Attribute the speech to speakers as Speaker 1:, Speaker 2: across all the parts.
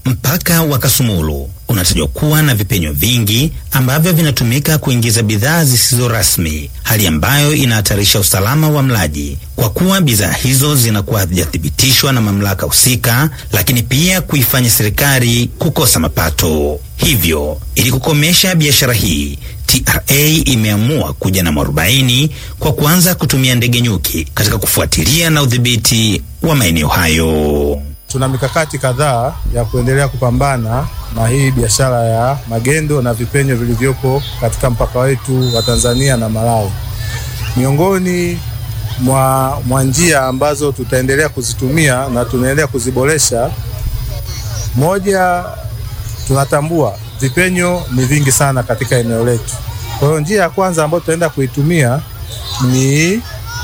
Speaker 1: Mpaka wa Kasumulu unatajwa kuwa na vipenyo vingi ambavyo vinatumika kuingiza bidhaa zisizo rasmi, hali ambayo inahatarisha usalama wa mlaji kwa kuwa bidhaa hizo zinakuwa hazijathibitishwa na mamlaka husika, lakini pia kuifanya serikali kukosa mapato. Hivyo, ili kukomesha biashara hii, TRA imeamua kuja na mwarobaini kwa kuanza kutumia ndege nyuki katika kufuatilia na udhibiti wa maeneo hayo.
Speaker 2: Tuna mikakati kadhaa ya kuendelea kupambana na hii biashara ya magendo na vipenyo vilivyopo katika mpaka wetu wa Tanzania na Malawi. Miongoni mwa, mwa njia ambazo tutaendelea kuzitumia na tunaendelea kuziboresha, moja, tunatambua vipenyo ni vingi sana katika eneo letu. Kwa hiyo njia ya kwanza ambayo tutaenda kuitumia ni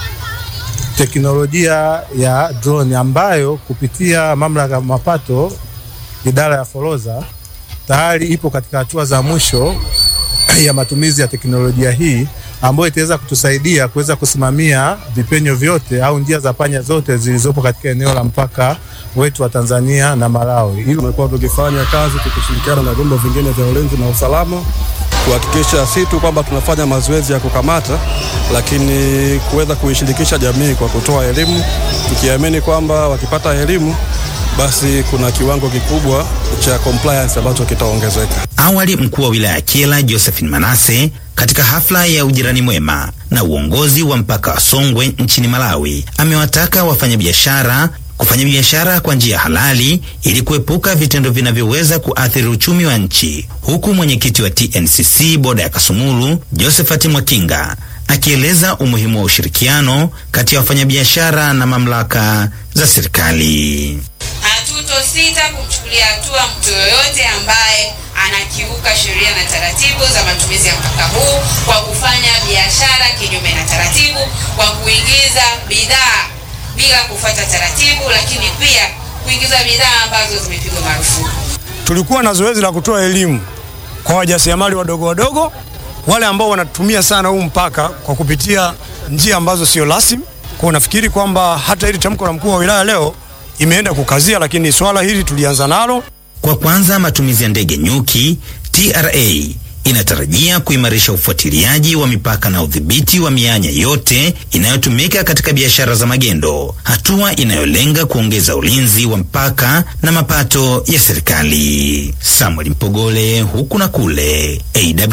Speaker 2: teknolojia ya drone ambayo kupitia mamlaka ya mapato idara ya forodha tayari ipo katika hatua za mwisho ya matumizi ya teknolojia hii ambayo itaweza kutusaidia kuweza kusimamia vipenyo vyote au njia za panya zote zilizopo katika eneo la mpaka wetu wa Tanzania na Malawi.
Speaker 3: Hilo tumekuwa tukifanya kazi tukishirikiana na vyombo vingine vya ulinzi na usalama kuhakikisha si tu kwamba tunafanya mazoezi ya kukamata, lakini kuweza kuishirikisha jamii kwa kutoa elimu, tukiamini kwamba wakipata elimu basi kuna kiwango kikubwa cha compliance ambacho kitaongezeka.
Speaker 1: Awali mkuu wa wilaya ya Kyela Josephine Manase katika hafla ya ujirani mwema na uongozi wa mpaka wa Songwe nchini Malawi amewataka wafanyabiashara kufanya biashara kwa njia halali ili kuepuka vitendo vinavyoweza kuathiri uchumi wa nchi, huku mwenyekiti wa TNCC boda ya Kasumulu Josephat Mwakinga akieleza umuhimu wa ushirikiano kati ya wafanyabiashara na mamlaka za serikali.
Speaker 4: Hatutosita kumchukulia hatua mtu yoyote ambaye anakiuka sheria na taratibu za matumizi ya mpaka huu kwa kufanya biashara kinyume na taratibu, kwa kuingiza bidhaa bila kufuata taratibu, lakini pia kuingiza bidhaa ambazo zimepigwa marufuku.
Speaker 5: Tulikuwa na zoezi la kutoa elimu kwa wajasiriamali wadogo wadogo, wale ambao wanatumia sana huu mpaka kwa kupitia njia ambazo sio rasmi. Kwa nafikiri kwamba hata hili tamko la mkuu wa wilaya leo imeenda kukazia, lakini swala hili tulianza nalo
Speaker 1: kwa kwanza matumizi ya ndege nyuki. TRA inatarajia kuimarisha ufuatiliaji wa mipaka na udhibiti wa mianya yote inayotumika katika biashara za magendo, hatua inayolenga kuongeza ulinzi wa mpaka na mapato ya serikali. Samuel Mpogole, huku na kule,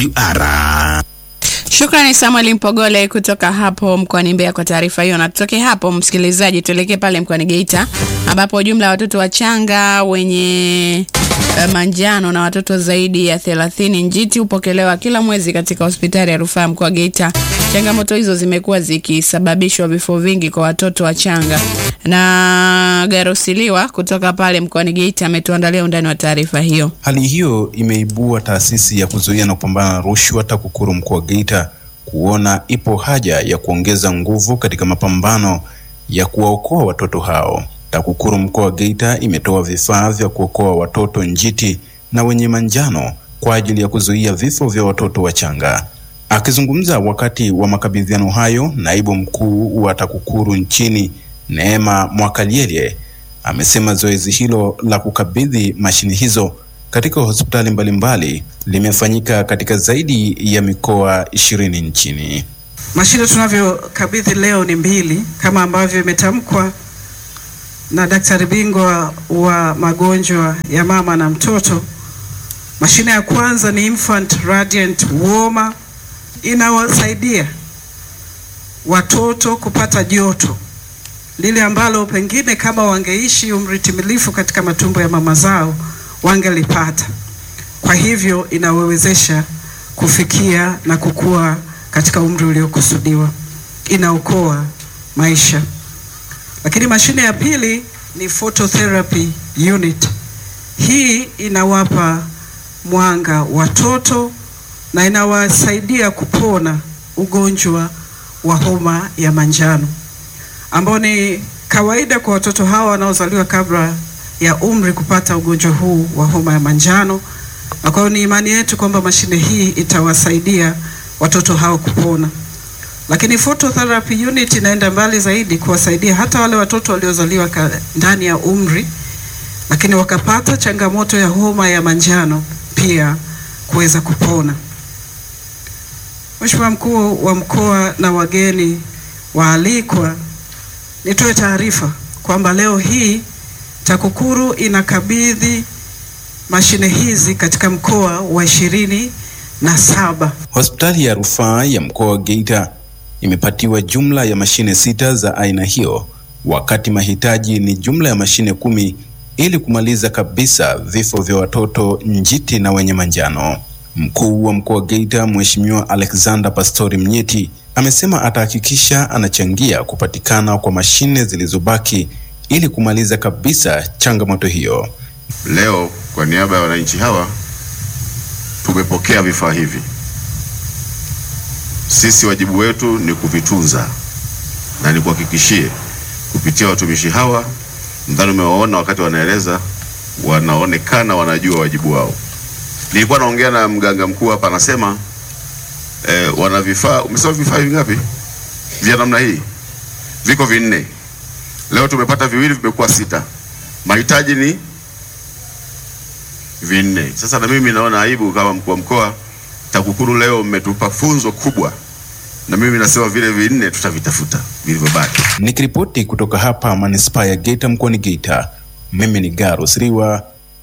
Speaker 1: AWR.
Speaker 6: Shukrani Samuel Mpogole kutoka hapo mkoani Mbeya kwa taarifa hiyo. Na tutoke hapo, msikilizaji, tuelekee pale mkoani Geita ambapo jumla ya watoto wachanga wenye uh, manjano na watoto zaidi ya 30 njiti hupokelewa kila mwezi katika hospitali ya rufaa ya mkoa wa Geita. Changamoto hizo zimekuwa zikisababishwa vifo vingi kwa watoto wachanga. Na Garosiliwa kutoka pale mkoani Geita ametuandalia undani wa taarifa hiyo.
Speaker 7: Hali hiyo imeibua taasisi ya kuzuia na kupambana na rushwa TAKUKURU mkoa wa Geita kuona ipo haja ya kuongeza nguvu katika mapambano ya kuwaokoa watoto hao. TAKUKURU mkoa wa Geita imetoa vifaa vya kuokoa watoto njiti na wenye manjano kwa ajili ya kuzuia vifo vya watoto wachanga. Akizungumza wakati wa makabidhiano hayo, naibu mkuu wa TAKUKURU nchini Neema Mwakalyelye amesema zoezi hilo la kukabidhi mashine hizo katika hospitali mbalimbali limefanyika katika zaidi ya mikoa ishirini nchini.
Speaker 8: Mashine tunavyokabidhi leo ni mbili kama ambavyo imetamkwa na daktari bingwa wa magonjwa ya mama na mtoto. Mashine ya kwanza ni Infant Radiant Warmer, inawasaidia watoto kupata joto lile ambalo pengine kama wangeishi umri timilifu katika matumbo ya mama zao wangelipata. Kwa hivyo inawezesha kufikia na kukua katika umri uliokusudiwa, inaokoa maisha. Lakini mashine ya pili ni phototherapy unit. Hii inawapa mwanga watoto na inawasaidia kupona ugonjwa wa homa ya manjano ambao ni kawaida kwa watoto hawa wanaozaliwa kabla ya umri kupata ugonjwa huu wa homa ya manjano, na kwa hiyo ni imani yetu kwamba mashine hii itawasaidia watoto hao kupona. Lakini phototherapy unit inaenda mbali zaidi kuwasaidia hata wale watoto waliozaliwa ndani ya umri, lakini lakini wakapata changamoto ya homa ya manjano pia kuweza kupona. Mheshimiwa Mkuu wa Mkoa na wageni waalikwa, nitoe taarifa kwamba leo hii TAKUKURU inakabidhi mashine hizi katika mkoa wa ishirini na saba.
Speaker 7: Hospitali ya rufaa ya mkoa wa Geita imepatiwa jumla ya mashine sita za aina hiyo, wakati mahitaji ni jumla ya mashine kumi ili kumaliza kabisa vifo vya watoto njiti na wenye manjano. Mkuu wa mkoa wa Geita Mheshimiwa Alexander Pastori Mnyeti amesema atahakikisha anachangia kupatikana kwa mashine zilizobaki ili kumaliza kabisa changamoto hiyo.
Speaker 9: Leo kwa niaba ya wananchi hawa tumepokea vifaa hivi. Sisi wajibu wetu ni kuvitunza na nikuhakikishie kupitia watumishi hawa, nadhani umewaona wakati wanaeleza, wanaonekana wanajua wajibu wao. Nilikuwa naongea na mganga mkuu hapa, anasema eh, wana vifaa. Umesema vifaa vingapi vya namna hii? Viko vinne. Leo tumepata viwili, vimekuwa sita. Mahitaji ni vinne. Sasa na mimi naona aibu kama mkuu wa mkoa, TAKUKURU leo mmetupa funzo kubwa, na mimi nasema vile vinne tutavitafuta vilivyobaki.
Speaker 7: Nikiripoti kutoka hapa manispaa ya Geita mkoani Geita, mimi ni Garus Riwa.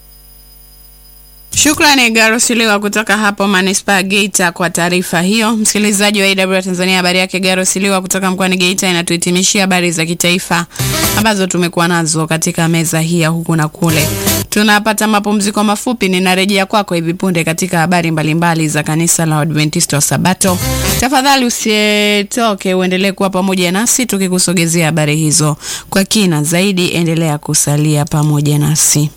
Speaker 6: Shukrani Garosiliwa kutoka hapo manispaa Geita kwa taarifa hiyo. Msikilizaji wa AW Tanzania, habari yake Garosiliwa kutoka mkoani Geita inatuhitimishia habari za kitaifa ambazo tumekuwa nazo katika meza hii ya huku na kule. Tunapata mapumziko mafupi, ninarejea kwako hivi punde katika habari mbalimbali za kanisa la Adventista wa Sabato. Tafadhali usitoke, uendelee kuwa pamoja nasi tukikusogezea habari hizo kwa kina zaidi. Endelea kusalia pamoja nasi.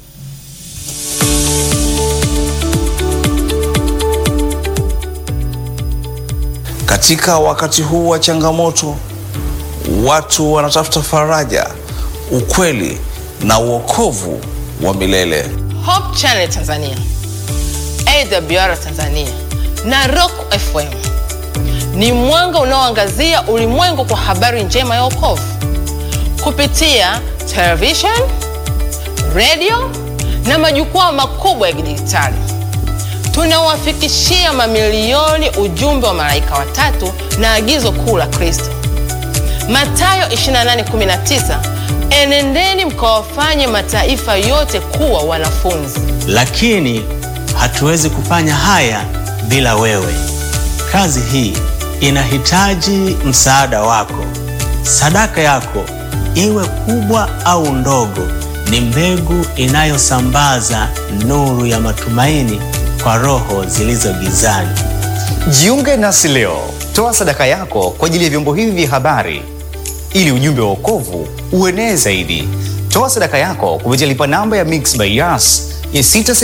Speaker 10: Katika wakati huu wa changamoto, watu wanatafuta faraja, ukweli na uokovu wa milele.
Speaker 11: Hope Channel Tanzania, AWR Tanzania na Rock FM ni mwanga unaoangazia ulimwengu kwa habari njema ya wokovu kupitia television, radio na majukwaa makubwa ya kidijitali. Tunawafikishia mamilioni ujumbe wa malaika watatu na agizo kuu la Kristo. Mathayo 28:19, enendeni mkawafanye mataifa yote kuwa wanafunzi.
Speaker 12: Lakini hatuwezi kufanya haya bila wewe. Kazi hii inahitaji msaada wako. Sadaka yako, iwe kubwa au ndogo, ni mbegu inayosambaza nuru ya matumaini kwa roho zilizo gizani.
Speaker 13: Jiunge nasi leo, toa sadaka yako kwa ajili ya vyombo hivi vya habari ili ujumbe wa wokovu uenee zaidi. Toa sadaka yako kupitia lipa namba ya Mix by Yas ya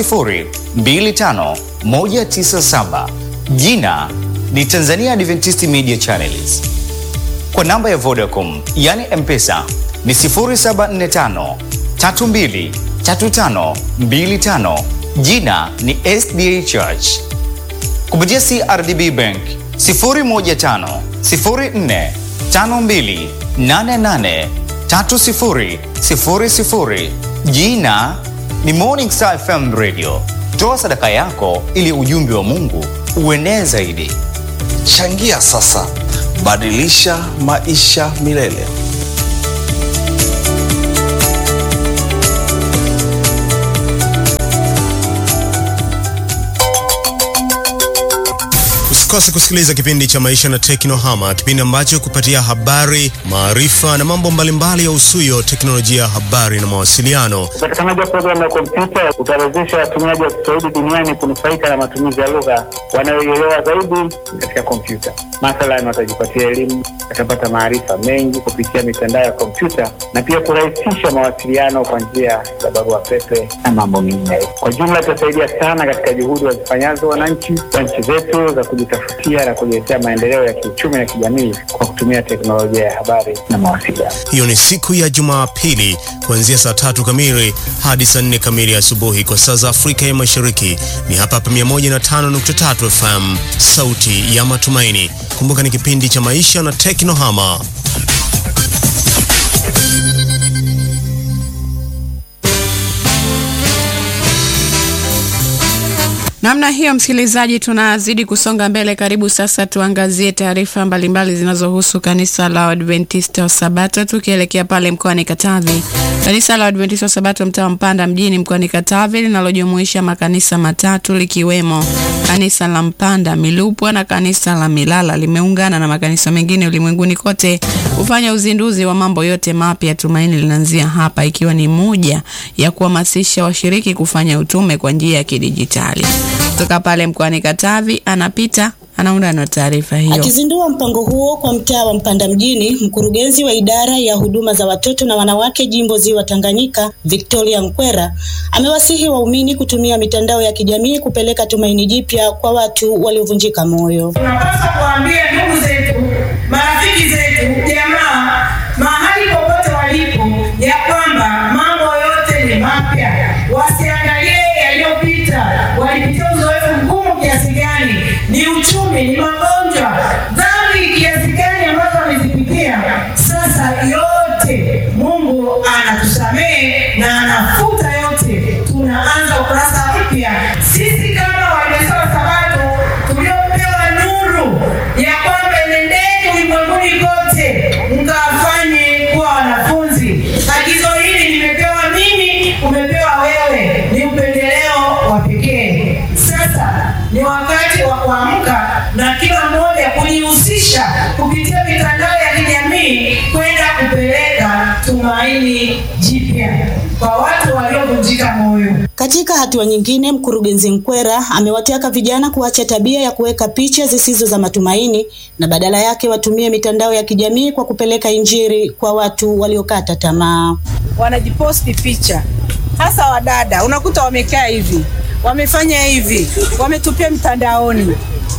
Speaker 13: 6025197 jina ni Tanzania Adventist Media Channels. Kwa namba ya Vodacom yani M-Pesa ni 0745 32 35 25 jina ni SDA Church. Kupitia CRDB Bank 015 04 52 88 30 00 jina ni Morning Star FM Radio. Toa sadaka yako ili ujumbe wa Mungu uenee zaidi.
Speaker 10: Changia sasa, badilisha maisha milele.
Speaker 14: Usikose kusikiliza kipindi cha Maisha na Teknohama, kipindi ambacho kupatia habari, maarifa na mambo mbalimbali ya usuyo teknolojia ya habari na mawasiliano.
Speaker 15: Upatikanaji wa programu ya kompyuta utawezesha watumiaji wa Kiswahili duniani kunufaika na matumizi ya lugha wanayoielewa zaidi katika kompyuta. Mathalan, watajipatia elimu, watapata maarifa mengi kupitia mitandao ya kompyuta na pia kurahisisha mawasiliano kwa njia za barua pepe na mambo mengineyo. Kwa jumla, itasaidia sana katika juhudi wazifanyazo wananchi wa nchi zetu za kujitafutia na kujiletea maendeleo ya kiuchumi na kijamii kwa kutumia teknolojia ya habari na mawasiliano.
Speaker 14: Hiyo ni siku ya Jumapili kuanzia saa tatu kamili hadi saa nne kamili asubuhi kwa saa za Afrika ya Mashariki. Ni hapa hapa 105.3 FM, sauti ya matumaini. Kumbuka ni kipindi cha maisha na teknohama.
Speaker 6: Namna hiyo, msikilizaji, tunazidi kusonga mbele. Karibu sasa tuangazie taarifa mbalimbali zinazohusu kanisa la Adventista wa Sabato, tukielekea pale mkoani Katavi. Kanisa la Adventista wa Sabato mtaa wa Mpanda mjini mkoani Katavi linalojumuisha makanisa matatu likiwemo kanisa la Mpanda Milupwa na kanisa la Milala limeungana na makanisa mengine ulimwenguni kote kufanya uzinduzi wa mambo yote mapya. Tumaini linaanzia hapa, ikiwa ni moja ya kuhamasisha washiriki kufanya utume kwa njia ya kidijitali. Kutoka pale mkoani Katavi anapita anaunda na taarifa hiyo.
Speaker 16: Akizindua mpango huo kwa mtaa wa Mpanda mjini, mkurugenzi wa idara ya huduma za watoto na wanawake jimbo Ziwa Tanganyika, Victoria Nkwera, amewasihi waumini kutumia mitandao ya kijamii kupeleka tumaini jipya kwa watu waliovunjika moyo.
Speaker 17: Tunapaswa kuambia ndugu zetu, marafiki zetu, jamaa, mahali popote walipo, ya kwamba mambo yote ni mapya. Wasiangalie yaliyopita, walipitia uzoefu mgumu kiasi gani, ni uchumi, ni magonjwa, dhambi kiasi gani ambazo wamezipitia. Sasa yote Mungu anatusamehe na anafuta yote, tunaanza ukurasa mpya. Sisi kama Waadventista wa Sabato tuliopewa nuru ya kwamba nendeni ulimwenguni kote mkawafanye kuwa wanafunzi. Agizo hili nimepewa mimi, umepewa wewe, ni upendeleo wa pekee. Sasa ni wakati wa kuamka na kila mmoja kujihusisha kupitia mitandao ya kijamii kwenda kupeleka tumaini jipya kwa watu waliovunjika moyo.
Speaker 16: Katika hatua nyingine, mkurugenzi Nkwera amewataka vijana kuacha tabia ya kuweka picha zisizo za matumaini na badala yake watumie mitandao ya kijamii kwa kupeleka injili kwa watu waliokata tamaa.
Speaker 18: wanajiposti picha, hasa wadada, unakuta wamekaa hivi, wamefanya hivi, wametupia mtandaoni.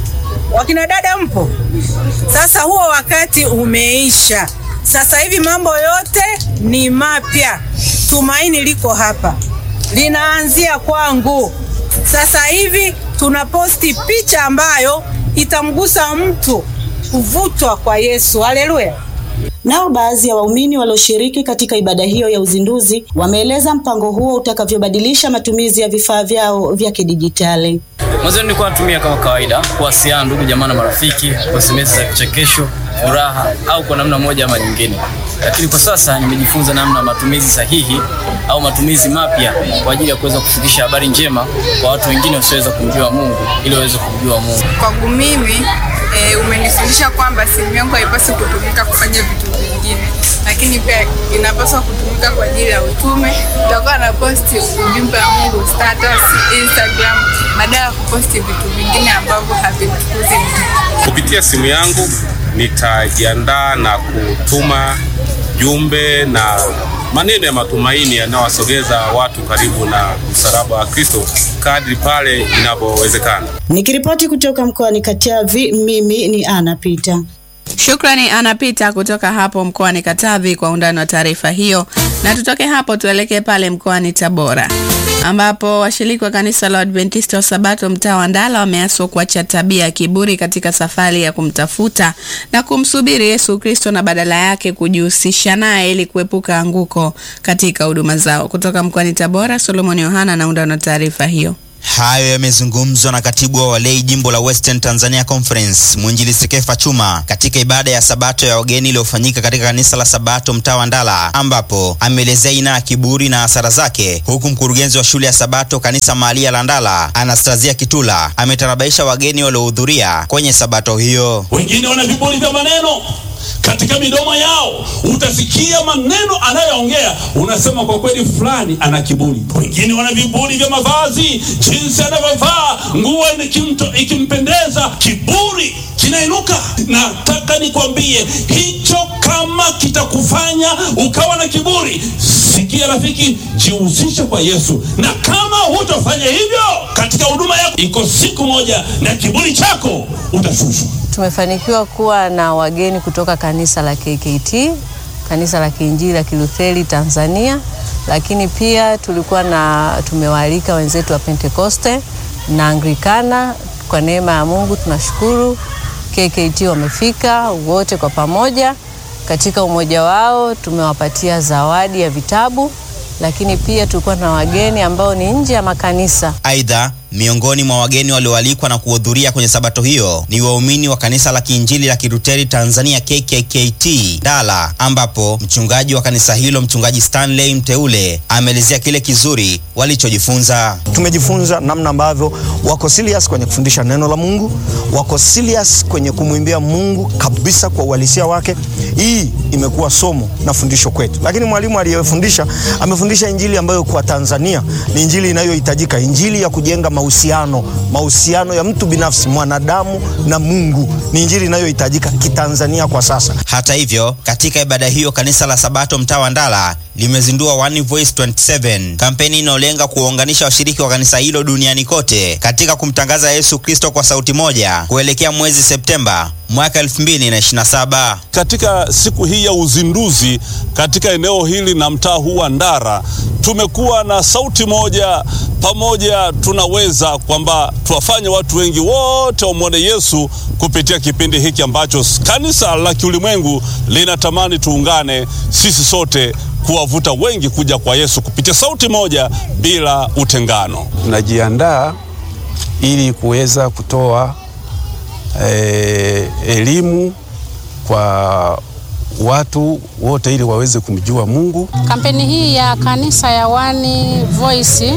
Speaker 18: Wakina dada mpo? Sasa huo wakati umeisha. Sasa hivi mambo yote ni mapya. Tumaini liko hapa, linaanzia kwangu. Sasa hivi tunaposti picha ambayo itamgusa mtu kuvutwa kwa Yesu. Haleluya!
Speaker 16: Nao baadhi ya waumini walioshiriki katika ibada hiyo ya uzinduzi wameeleza mpango huo utakavyobadilisha matumizi ya vifaa vyao vya kidijitali.
Speaker 19: Mwanzo nilikuwa natumia kama kawaida kuwasiliana ndugu jamaa na marafiki kwa SMS za kichekesho, furaha au kwa namna moja ama nyingine, lakini kwa sasa nimejifunza namna matumizi sahihi au matumizi mapya kwa ajili ya kuweza kufikisha habari njema kwa watu wengine wasioweza kumjua Mungu ili waweze kumjua Mungu.
Speaker 20: Kwangu mimi e, umenifundisha kwamba simu yangu haipaswi kutumika kufanya vitu vingine, lakini pia inapaswa kutumika kwa ajili ya utume. Tutakuwa na posti ujumbe wa Mungu status, Instagram badala ya kuposti vitu vingine ambavyo havimtukuzi Mungu.
Speaker 21: Kupitia simu yangu nitajiandaa na kutuma jumbe na maneno ya matumaini yanayowasogeza watu karibu na msalaba wa Kristo kadri pale inavyowezekana.
Speaker 16: Nikiripoti kutoka mkoani Katavi, mimi ni Ana Pita.
Speaker 6: Shukrani anapita kutoka hapo mkoani Katavi kwa undani wa taarifa hiyo, na tutoke hapo tuelekee pale mkoani Tabora ambapo washiriki wa kanisa la Adventista wa Sabato mtaa wa Ndala wameaswa kuacha tabia ya kiburi katika safari ya kumtafuta na kumsubiri Yesu Kristo na badala yake kujihusisha naye ili kuepuka anguko katika huduma zao. Kutoka mkoani Tabora, Solomon Yohana anaunda na taarifa hiyo.
Speaker 22: Hayo yamezungumzwa na katibu wa walei jimbo la Western Tanzania Conference mwinjilisti Kefa Chuma katika ibada ya Sabato ya wageni iliyofanyika katika kanisa la Sabato mtaa wa Ndala, ambapo ameelezea aina ya kiburi na hasara zake, huku mkurugenzi wa shule ya Sabato kanisa mahalia la Ndala Anastasia Kitula ametarabaisha wageni waliohudhuria kwenye Sabato hiyo.
Speaker 23: Wengine wana viburi vya maneno katika midomo yao, utasikia maneno anayoongea, unasema kwa kweli fulani ana kiburi. Wengine wana viburi vya mavazi, jinsi anavyovaa nguo ikimto- ikimpendeza, kiburi kinainuka. Nataka nikwambie hicho, kama kitakufanya ukawa na kiburi, sikia rafiki, jihusishe kwa Yesu, na kama hutafanya hivyo katika huduma yako, iko siku moja na kiburi chako utashushwa.
Speaker 24: Tumefanikiwa kuwa na wageni kutoka kanisa la KKT, kanisa la Kiinjili la Kilutheri Tanzania, lakini pia tulikuwa na tumewaalika wenzetu wa Pentekoste na Anglikana. Kwa neema ya Mungu tunashukuru KKT wamefika wote kwa pamoja. Katika umoja wao tumewapatia zawadi ya vitabu, lakini pia tulikuwa na wageni ambao ni nje ya makanisa
Speaker 22: Aidha, Miongoni mwa wageni walioalikwa na kuhudhuria kwenye sabato hiyo ni waumini wa kanisa la Kiinjili la Kiluteri Tanzania KKKT Dala, ambapo mchungaji wa kanisa hilo mchungaji Stanley Mteule ameelezea kile kizuri walichojifunza.
Speaker 2: Tumejifunza namna ambavyo wako serious kwenye kufundisha neno la Mungu, wako serious kwenye kumwimbia Mungu kabisa kwa uhalisia wake. Hii imekuwa somo na fundisho kwetu, lakini mwalimu aliyefundisha amefundisha injili ambayo kwa Tanzania ni injili inayohitajika, injili ya kujenga mahusiano, mahusiano ya mtu binafsi, mwanadamu na Mungu, ni injili inayohitajika kitanzania kwa sasa.
Speaker 22: Hata hivyo, katika ibada hiyo kanisa la Sabato mtaa wa Ndala limezindua One Voice 27, kampeni inayolenga kuwaunganisha washiriki wa kanisa hilo duniani kote katika kumtangaza Yesu Kristo kwa sauti moja kuelekea mwezi Septemba mwaka 2027.
Speaker 23: Katika siku hii ya uzinduzi katika eneo hili na mtaa huu wa Ndara tumekuwa na sauti moja pamoja, tunaweza kwamba tuwafanye watu wengi wote wamwone Yesu kupitia kipindi hiki ambacho kanisa la kiulimwengu linatamani tuungane sisi sote kuwavuta wengi kuja kwa Yesu kupitia sauti moja bila utengano.
Speaker 3: Tunajiandaa ili kuweza kutoa eh, elimu kwa watu wote ili waweze kumjua Mungu.
Speaker 4: Kampeni hii ya kanisa ya One Voice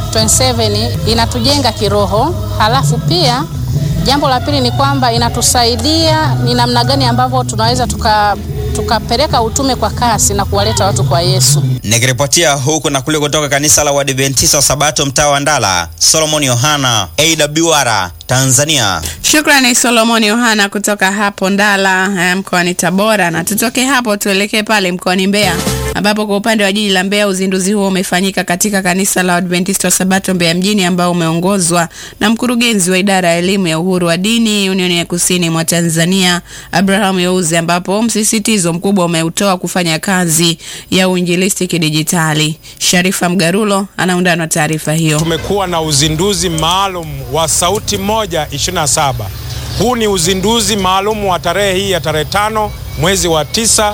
Speaker 4: 27 inatujenga kiroho, halafu pia jambo la pili ni kwamba inatusaidia ni namna gani ambavyo tunaweza tuka tukapeleka utume kwa kasi na kuwaleta watu kwa Yesu.
Speaker 22: Nikiripotia huku na kule kutoka kanisa la Waadventista wa Sabato mtaa wa Ndala, Solomon Yohana, AWR Tanzania.
Speaker 6: Shukrani Solomon Yohana kutoka hapo Ndala eh, mkoani Tabora, na tutoke hapo tuelekee pale mkoani Mbeya ambapo kwa upande wa jiji la Mbeya uzinduzi huo umefanyika katika kanisa la Adventista wa Sabato Mbeya mjini ambao umeongozwa na mkurugenzi wa idara ya elimu ya uhuru wa dini Unioni ya Kusini mwa Tanzania Abraham Youze, ambapo msisitizo mkubwa umeutoa kufanya kazi ya uinjilisti kidijitali. Sharifa Mgarulo anaundana na taarifa hiyo.
Speaker 5: Tumekuwa na uzinduzi maalum wa sauti moja 27. Huu ni uzinduzi maalum wa tarehe hii ya tarehe tano mwezi wa tisa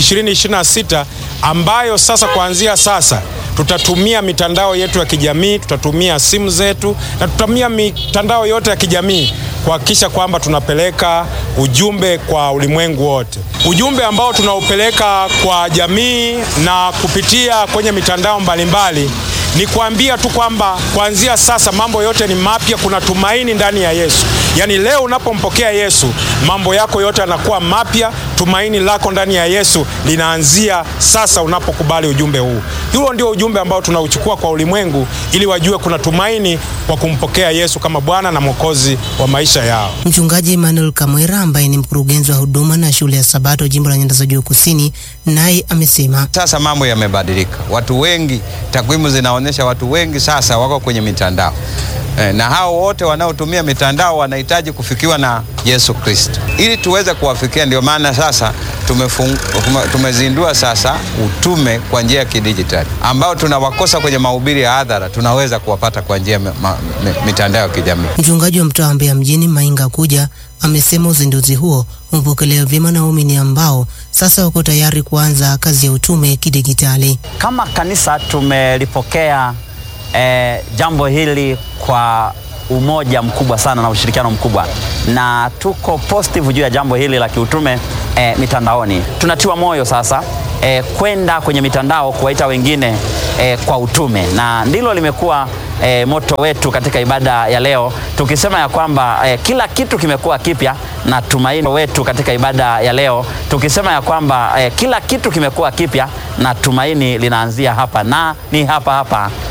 Speaker 5: 2026 ambayo sasa kuanzia sasa tutatumia mitandao yetu ya kijamii, tutatumia simu zetu na tutatumia mitandao yote ya kijamii kuhakikisha kwamba tunapeleka ujumbe kwa ulimwengu wote. Ujumbe ambao tunaupeleka kwa jamii na kupitia kwenye mitandao mbalimbali ni kuambia tu kwamba kuanzia sasa mambo yote ni mapya, kuna tumaini ndani ya Yesu. Yaani leo unapompokea Yesu, mambo yako yote yanakuwa mapya, tumaini lako ndani ya Yesu linaanzia sasa unapokubali ujumbe huu. Huo ndio ujumbe ambao tunauchukua kwa ulimwengu ili wajue kuna tumaini kwa kumpokea Yesu kama Bwana na Mwokozi wa maisha yao.
Speaker 25: Mchungaji Emmanuel Kamwera ambaye ni mkurugenzi wa huduma na shule ya Sabato jimbo la Nyanda za Juu Kusini, naye amesema
Speaker 26: Sasa mambo yamebadilika, watu wengi, takwimu zinaonyesha watu wengi sasa wako kwenye mitandao e, na hao wote wanaotumia mitandao wanahitaji kufikiwa na Yesu Kristo. Ili tuweze kuwafikia, ndio maana sasa tumefung, tumezindua sasa utume kwa njia ya kidijitali ambao tunawakosa kwenye mahubiri ya hadhara, tunaweza kuwapata kwa njia ya mitandao ya kijamii.
Speaker 25: Mchungaji wa mtaa wa Mbeya mjini Mainga Kuja amesema uzinduzi huo umepokelewa vyema na waumini ambao sasa wako tayari kuanza kazi ya utume kidigitali.
Speaker 27: Kama kanisa tumelipokea eh, jambo hili kwa umoja mkubwa sana na ushirikiano mkubwa, na tuko positive juu ya jambo hili la kiutume eh, mitandaoni. Tunatiwa moyo sasa eh, kwenda kwenye mitandao kuwaita wengine eh, kwa utume, na ndilo limekuwa e, moto wetu katika ibada ya leo tukisema ya kwamba e, kila kitu kimekuwa kipya na tumaini wetu katika ibada ya leo tukisema ya kwamba e, kila kitu kimekuwa kipya na tumaini linaanzia hapa na ni hapa hapa